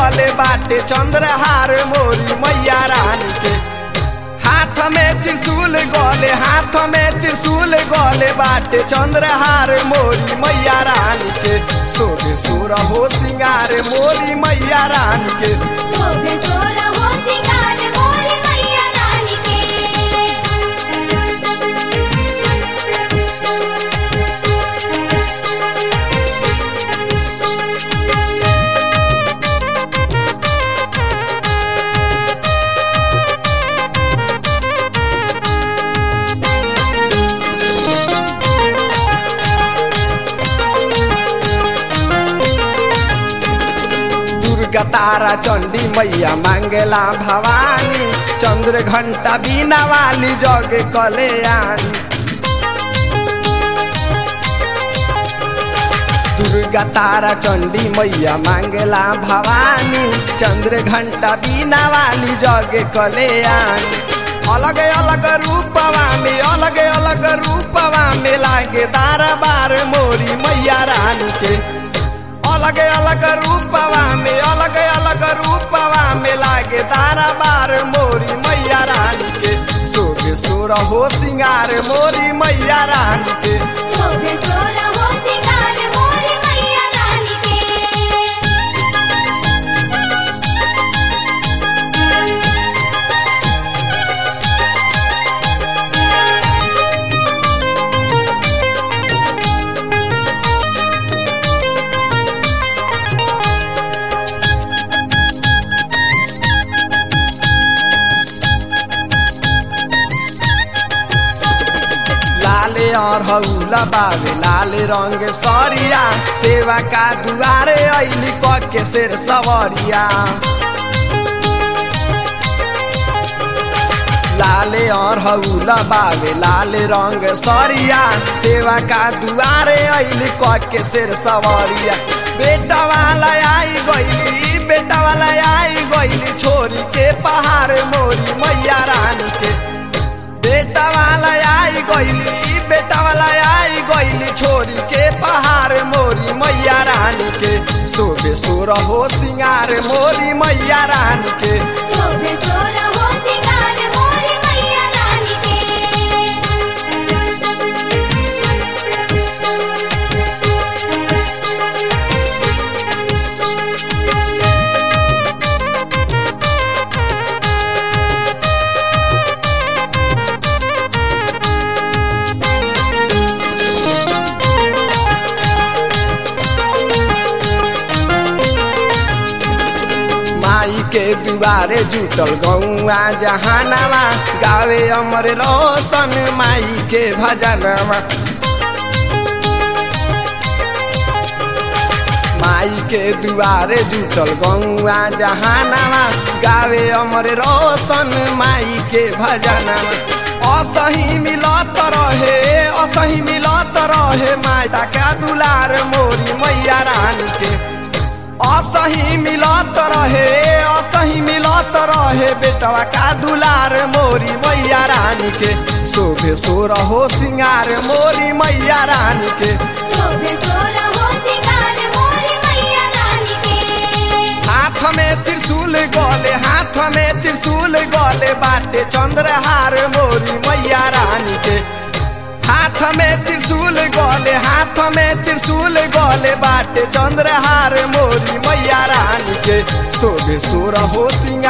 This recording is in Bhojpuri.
गले बाटे चंद्रहार मोरी मैया रानी के हाथ में त्रिशूल गले हाथ में त्रिशूल गले बाटे चंद्रहार मोरी मैया रानी के सोबे सोर हो सिंगार मोरी मैया रानी के शोभे सोरा हो सिंगार मोर मैया रानी के दुर्गा तारा चंडी मैया मांगेला भवानी चंद्र घंटा बीना वाली जग कल्याणी दुर्गा तारा चंडी मैया मांगेला भवानी चंद्र घंटा बीना वाली जग कल्याणी अलग अलग रूपवा में अलग अलग रूपवा में लागे दारा बार मोरी मैया रानी के अलग अलग रूपवा में अलग अलग रूपवा में लागे तारा बार मोरी मैया रानी के सोगे सोर हो सिंगार मोरी मैया रानी के शोभे सोरा हो सिंगार मोर मैया रानी के लाले और हौला बावे लाले रंग सरिया सेवा का दुआरे ऐली क के शेर सवरिया लाले और हौला बावे लाले रंग सरिया सेवा का दुआरे ऐली क के शेर सवरिया बेटा वाला आई गईली बेटा वाला आई गईली छोरी के पहाड़ मोरी मैया रानी के बेटा वाला आई गईली बेटा वाला आई गईली छोरी के पहाड़ मोरी मैया रानी के सोबे सोर हो सिंगार मोरी मैया रानी के शोभे सोरा हो सिंगार मोर मैया रानी के माई के दुआरे जुटल गौआ जहानावा गावे अमर रोशन माई के भजनवा माई के दुआरे जुटल गौआ जहानावा गावे अमर रोशन माई के भजनवा असही मिलत रहे असही मिलत रहे माटा का दुलार मोरी मैया रानी के असही मिलत रहे असही मिलत रहे बेटवा का दुलार मोरी मैया रानी के शोभे सोर हो सिंगार मोरी मैया रानी के शोभे सोरा हो सिंगार मोर मैया रानी के हाथ में त्रिशूल गले हाथ में त्रिशूल गले बाटे चंद्रहार मोरी मैया रानी के हाथ में त्रिशूल गले हाथ में त्रिशूल गले बाटे चंद्रहार मोरी मैया रानी के सोबे सोर हो सिंगार